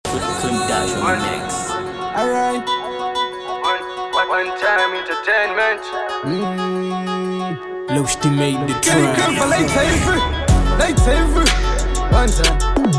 Clim Dash on the mix. Alright. One, one, one time entertainment. Mm. Loosty made the Get it good track. for late TV. Late TV. One time.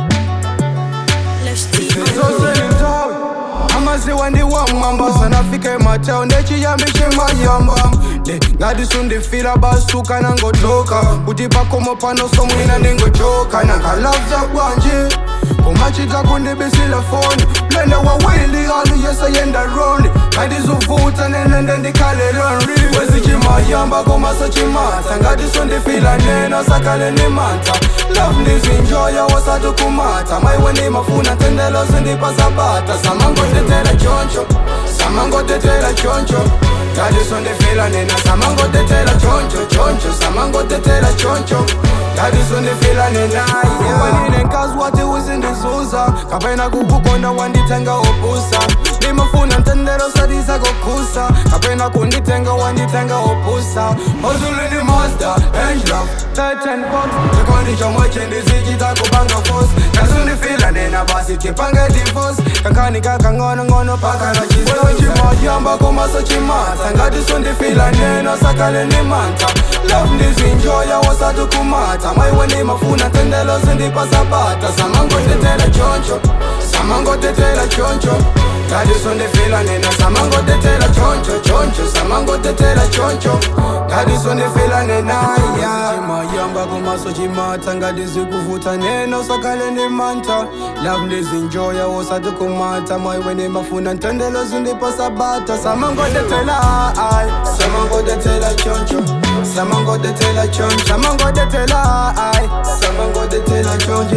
Zozelinthawi amaziwa ndiwamwamba sanafike matown ndechiyambishe mayamba ne ngati sundifila basuka nangotoka kuti pakomo pano somwina ndingochoka nangalavza kwanje kumachita kundibisila foni mlele wawili alu yesayenda roni ngatizuvuta nenende ndikhale lonri wezichimayamba komasochimata ngati sundifila nena sakale nimanta love ndizinjoya wasati kumata maiwe ndimafuna tendelo sindipasapata samangotetela choncho samangotetela choncho ngadisondifila nena samangotetela choncho choncho samangotetela choncho ngadisondifila nena wanine nkazi wati uzindizuza kapena kukukonda wanditenga opusa ndimafuna ntendelo sadisa kokusa kapena kunditenga wanditenga opusa ozulini master angel titan box chikondi chomwe chindizichita kubanga force kasundifila nena basi tipange divorce kankani kakang'onong'ono pakana chimayamba komaso chimata ngati sundifila nena sakale ni manta love ndizinjoya wasati kumata maiwe ndimafuna tendelo sindipasapata samangotetela choncho samangotetela choncho ngati sundifila nena samangotetela choncho choncho samangotetela choncho ngati sundifila nenaya chimayamba komaso chimata ngati zikuvuta nena sakale ni manta love ndizinjoya wasati kumata maiwe ndimafuna ntendelo sindipasapata samangotetela ai samangotetela choncho samangotetela choncho samangotetela ai samangotetela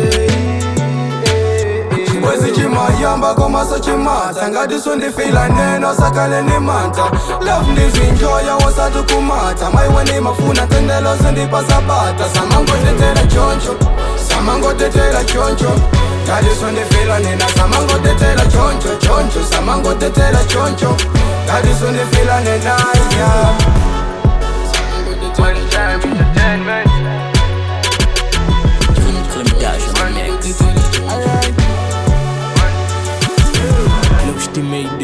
choncho chibwezi chimayamba komaso chimata ngati sundifila neno sakale ni manta love ndizinjoya wasati kumata maiwe ndimafuna tendelo sindipasapata samangotetela choncho samangotetela choncho ngati sundifila nena samangotetela choncho choncho samangotetela choncho ngati sundifila nenaya One time entertainment. Clim Dash on the mix. Loosty made the